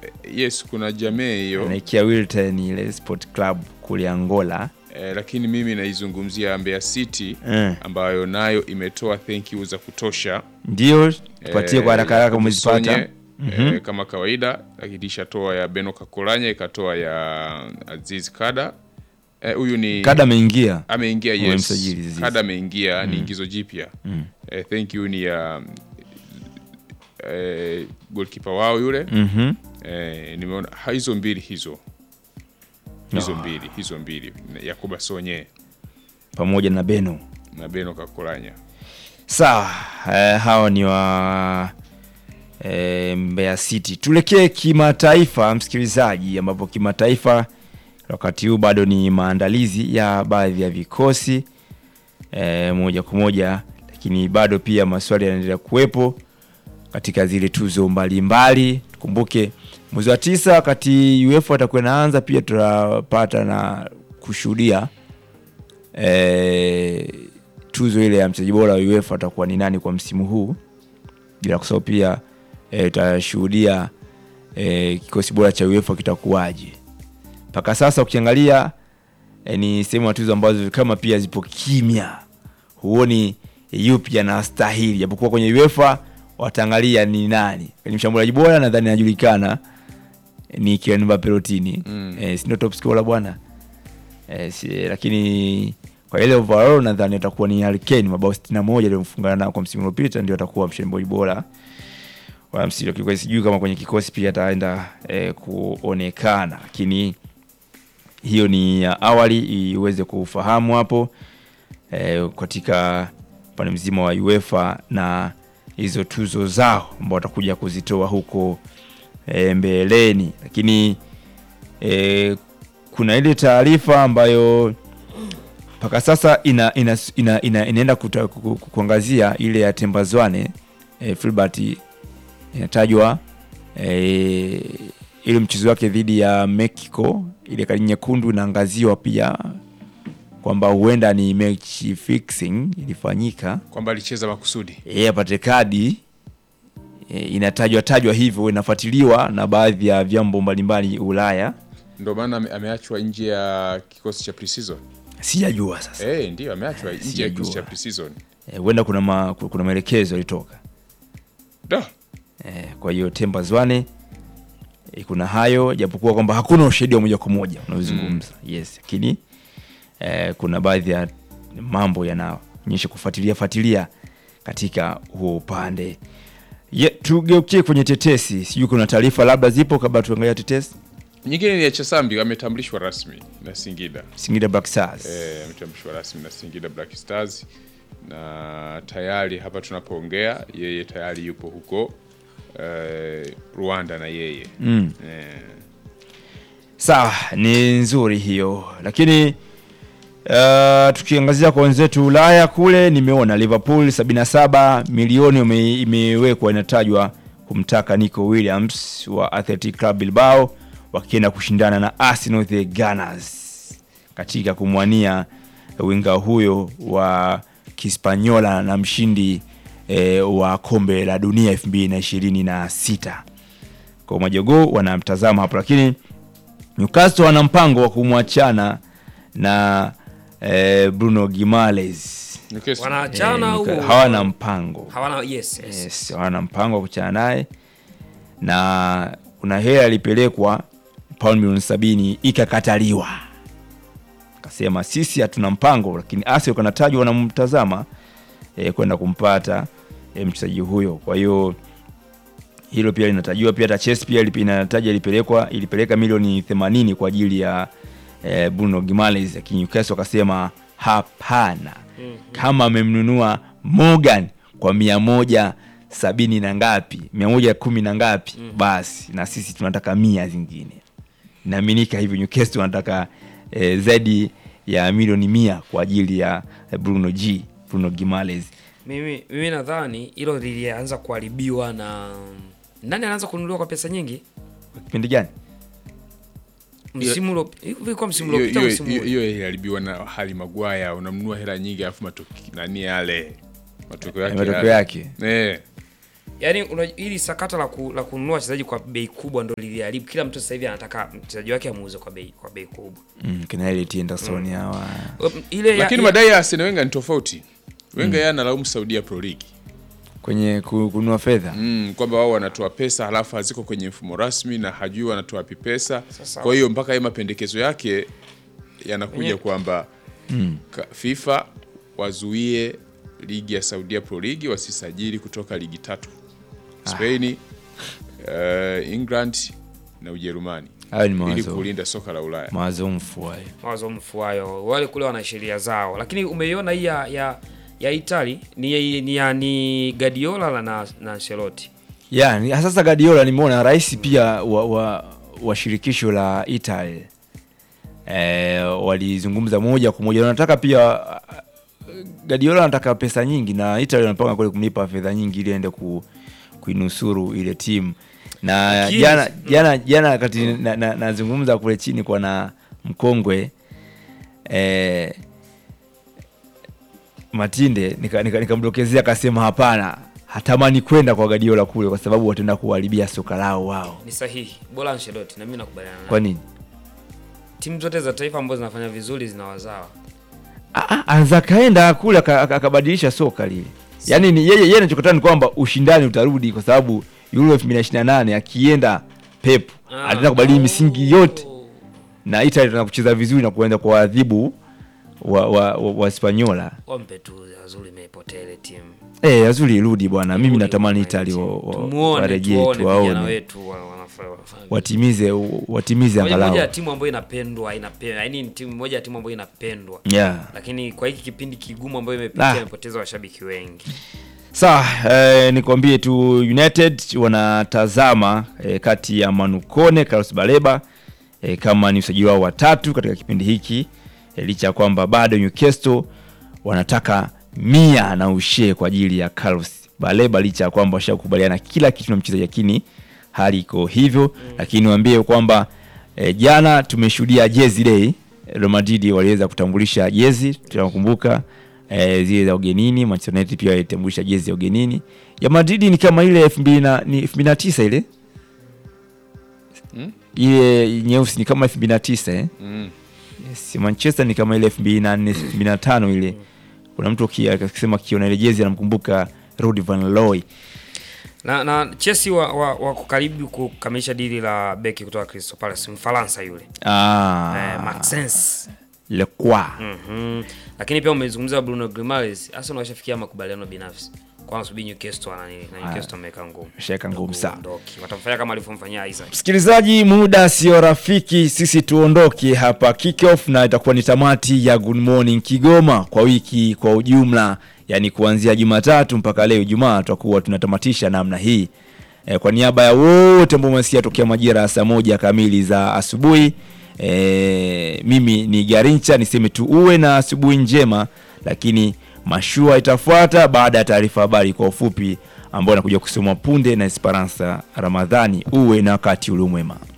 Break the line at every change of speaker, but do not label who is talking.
yes kuna jamii hiyo
anaikia Wilton ile sport club kule Angola
eh, lakini mimi naizungumzia Mbeya City
Eh.
ambayo nayo imetoa thank you za kutosha
ndio tupatie kwa haraka haraka umezipata
Sonye, eh, kama kawaida lakini ishatoa ya Beno Kakolanya ikatoa ya Aziz Kada Eh, huyu ni
kada ameingia
ameingia yes.
Wamemsajili Aziz.
Kada ameingia ni ingizo jipya eh, thank you ni ya eh, goalkeeper wao yule
Mhm.
eh, nimeona ha, hizo mbili hizo hizo mbili hizo mbili Yakuba Sonye
pamoja na Beno
na Beno Kakolanya
sawa eh, hawa ni wa eh, Mbeya City tuelekee kimataifa msikilizaji ambapo kimataifa wakati huu bado ni maandalizi ya baadhi ya vikosi eh, moja kwa moja lakini bado pia maswali yanaendelea kuwepo katika zile tuzo mbalimbali tukumbuke mwezi wa tisa wakati UEFA atakuwa inaanza pia tutapata na kushuhudia eh, tuzo ile ya mchezaji bora wa UEFA atakuwa ni nani kwa msimu huu bila kusahau pia eh, tutashuhudia eh, kikosi bora cha UEFA kitakuwaje mpaka sasa ukiangalia eh, ni sehemu ya tuzo ambazo kama pia zipo kimya huoni yupi anastahili japokuwa kwenye UEFA wataangalia ni nani kwenye mshambuliaji bora nadhani anajulikana eh, ni Kylian Mbappe Lotini
Mm.
eh, si ndio top scorer bwana eh, si, lakini kwa ile overall nadhani atakuwa ni Harry Kane mabao 61 aliyomfungana nao kwa msimu uliopita ndio atakuwa mshambuliaji bora wa msimu kwa sijui kama kwenye kikosi pia ataenda eh, kuonekana lakini hiyo ni ya awali iweze kufahamu hapo eh, katika upande mzima wa UEFA na hizo tuzo zao ambao watakuja kuzitoa huko eh, mbeleni lakini eh, kuna ile taarifa ambayo mpaka sasa ina, ina, ina, ina, inaenda kuta, ku, ku, kuangazia ile ya Tembazwane eh, Filbert inatajwa eh, ile mchezo wake dhidi ya Mexico ile kadi nyekundu inaangaziwa pia kwamba huenda ni match fixing ilifanyika
kwamba alicheza makusudi
yeye apate kadi e, inatajwa tajwa hivyo inafuatiliwa na baadhi ya vyombo mbalimbali Ulaya
ndio maana ame- ameachwa nje ya kikosi cha pre-season
sijajua sasa
eh ndio ameachwa nje ya
Sijajua.
kikosi cha pre-season
Eh, huenda kuna, ma, kuna maelekezo yalitoka
da
e, kwa hiyo Temba Zwane e, kuna hayo japokuwa kwamba hakuna ushahidi wa moja kwa moja unaozungumza yes lakini e, kuna baadhi ya mambo yanaonyesha kufuatilia fuatilia katika huo upande Ye, tugeukie kwenye tetesi sijui kuna taarifa labda zipo kabla tuangalia tetesi
nyingine ni ya Chasambi ametambulishwa rasmi na Singida
Singida Black Stars
eh, ametambulishwa rasmi na Singida Black Stars na tayari hapa tunapoongea yeye tayari yupo huko eh, Rwanda na yeye
mm.
eh,
sawa ni nzuri hiyo lakini uh, tukiangazia kwa wenzetu ulaya kule nimeona liverpool 77 milioni ume- imewekwa inatajwa kumtaka nico williams wa athletic club bilbao wakienda kushindana na arsenal the gunners katika kumwania winga huyo wa kispanyola na mshindi eh, wa kombe la dunia 2026 kwa majogoo wanamtazama hapo lakini Newcastle wana mpango wa kumwachana na eh, Bruno Gimales.
Newcastle.
Wanaachana au
Newca- hawana mpango
hawana yes, yes.
yes, hawana mpango wa kuchana naye, na kuna hela alipelekwa pauni milioni sabini ikakataliwa, akasema sisi hatuna mpango, lakini Arsenal kanatajwa wanamtazama eh, kwenda kumpata eh, mchezaji huyo. Kwa hiyo hilo pia linatajiwa pia, hata Chelsea pia ilipi- inataja ilipelekwa ilipeleka milioni 80 kwa ajili ya eh, Bruno Gimares, lakini Newcastle wakasema hapana, kama amemnunua Morgan kwa mia moja sabini na ngapi mia moja kumi na ngapi basi na sisi tunataka mia zingine inaaminika hivyo Newcastle wanataka eh, zaidi ya milioni mia kwa ajili ya eh, Bruno G Bruno Gimares
Mimi, mimi nadhani hilo lilianza kuharibiwa na nani anaanza kununuliwa kwa pesa nyingi
kipindi gani
msimu ulio- hivi ilikuwa msimu
Hiyo-
uliopita au
hiyo-
msimu
hiyo
huu?
hiyo iliharibiwa na hali Magwaya, unamnunua hela nyingi alafu matoki nani yale matokeo yake
matokeo
yale.
yake
eh,
Yaani una- hili sakata la, ku, la kununua wachezaji kwa bei kubwa ndo liliharibu. Kila mtu sasa hivi anataka mchezaji wake amuuze kwa bei kwa bei kubwa.
mm, kina Elliot Anderson hawa
Ile ya-
lakini
ya-
madai ya Arsene Wenger ni tofauti. Wenger yeye analaumu Saudia Pro League
kwenye ku- kununua fedha
mm, kwamba wao wanatoa pesa halafu haziko kwenye mfumo rasmi na hajui wanatoa wapi pesa.
Sasa-
Kwa hiyo mpaka yeye mapendekezo yake yanakuja
Wenye-
kwamba ka- FIFA wazuie ligi ya Saudia Pro League wasisajili kutoka ligi tatu Spain, uh, England na Ujerumani
hayo ni
ili
mawazo
kulinda soka la Ulaya.
mawazo mfu hayo
mawazo mfuayo wale kule wana sheria zao, lakini umeiona hii ya ya, ya Itali ni ni, ya, ni Guardiola na na Ancelotti.
ya ni- sasa Guardiola nimeona rais pia wa, wa, wa shirikisho la Italy e, walizungumza moja kwa moja wanataka pia Guardiola anataka pesa nyingi na Italy wanapanga kule kumlipa fedha nyingi ili aende ku, kuinusuru ile timu na
Lakini-
jana jana jana wakati nazungumza na, nazungumza kule chini kwa na mkongwe eh, Matinde nikamdokezea nika, nikamdokezea akasema hapana, hatamani kwenda kwa Guardiola kule kwa sababu wataenda kuharibia soka lao wao.
Ni sahihi, bora Ancelotti na mimi nakubaliana naye.
Kwa nini?
Timu zote za taifa ambazo zinafanya vizuri zinawazawa.
Ah, ah, anaweza kaenda kule aka- aka- akabadilisha soka lile. Yaani ni yeye yeye anachokotaka ni kwamba ushindani utarudi kwa sababu Euro 2028 akienda Pep
Ah,
ataenda kubadili misingi yote
oh.
na Italy tuna kucheza vizuri na kuenda kwa adhibu wa wa, wa, wa Spanyola.
Wampe tu Azuri imepotea ile timu.
Eh, azuri irudi bwana. Mimi
Rudi
natamani
kwenye
Italy
timu.
wa- wa-
Tumuone,
warejee
tuone vijana
tuwaone.
wetu wa- wanafanya wanafanya.
Watimize watimize
Moja moja ya
angalau.
timu ambayo inapendwa, inapendwa. Yaani ni timu moja ya timu ambayo inapendwa.
Yeah.
Lakini kwa hiki kipindi kigumu ambayo imepitia
Ah.
imepoteza washabiki wengi.
Sawa, eh, nikwambie tu United wanatazama eh, kati ya Manukone Carlos Baleba eh, kama ni usajili wao watatu katika kipindi hiki eh, licha ya kwamba bado Newcastle wanataka mia na ushee kwa ajili ya Carlos Baleba licha ya kwamba washakubaliana kila kitu na mchezaji, lakini hali iko hivyo lakini niwaambie kwamba eh, jana tumeshuhudia jezi day Real Madrid waliweza kutambulisha jezi tunakumbuka eh, zile za ugenini. Manchester United pia walitambulisha jezi ya ugenini ya Madrid ni kama ile elfu mbili na ni elfu mbili na tisa ile
Mm?
ile nyeusi ni kama elfu mbili na tisa eh?
Mm.
Yes, Manchester ni kama ile elfu mbili na nne elfu mbili na tano ile. Kuna mtu aki- akisema akiona ile jezi anamkumbuka Ruud van Looy.
Na na Chelsea wa, wa, wako karibu kukamilisha dili la beki kutoka Crystal Palace, Mfaransa yule.
Ah,
Eh, Maxence.
Le Croix.
Mhm. Lakini pia umezungumza Bruno Grimares, Arsenal washafikia makubaliano binafsi. Kwa nasubiri Newcastle na nini? Na Newcastle ameweka ngumu.
Sheka ngumu sana.
Kuondoki. Watamfanya kama alivyomfanyia Isaac.
Msikilizaji, muda sio rafiki, sisi tuondoke hapa kickoff, na itakuwa ni tamati ya Good Morning Kigoma kwa wiki kwa ujumla, yani kuanzia Jumatatu mpaka leo Ijumaa tutakuwa tunatamatisha namna hii. E, kwa niaba ya wote ambao umesikia tokea majira ya saa moja kamili za asubuhi e, mimi ni Garincha, niseme tu uwe na asubuhi njema, lakini mashua itafuata baada ya taarifa habari kwa ufupi ambao anakuja kusomwa punde na Esperanza Ramadhani. Uwe na wakati uliomwema.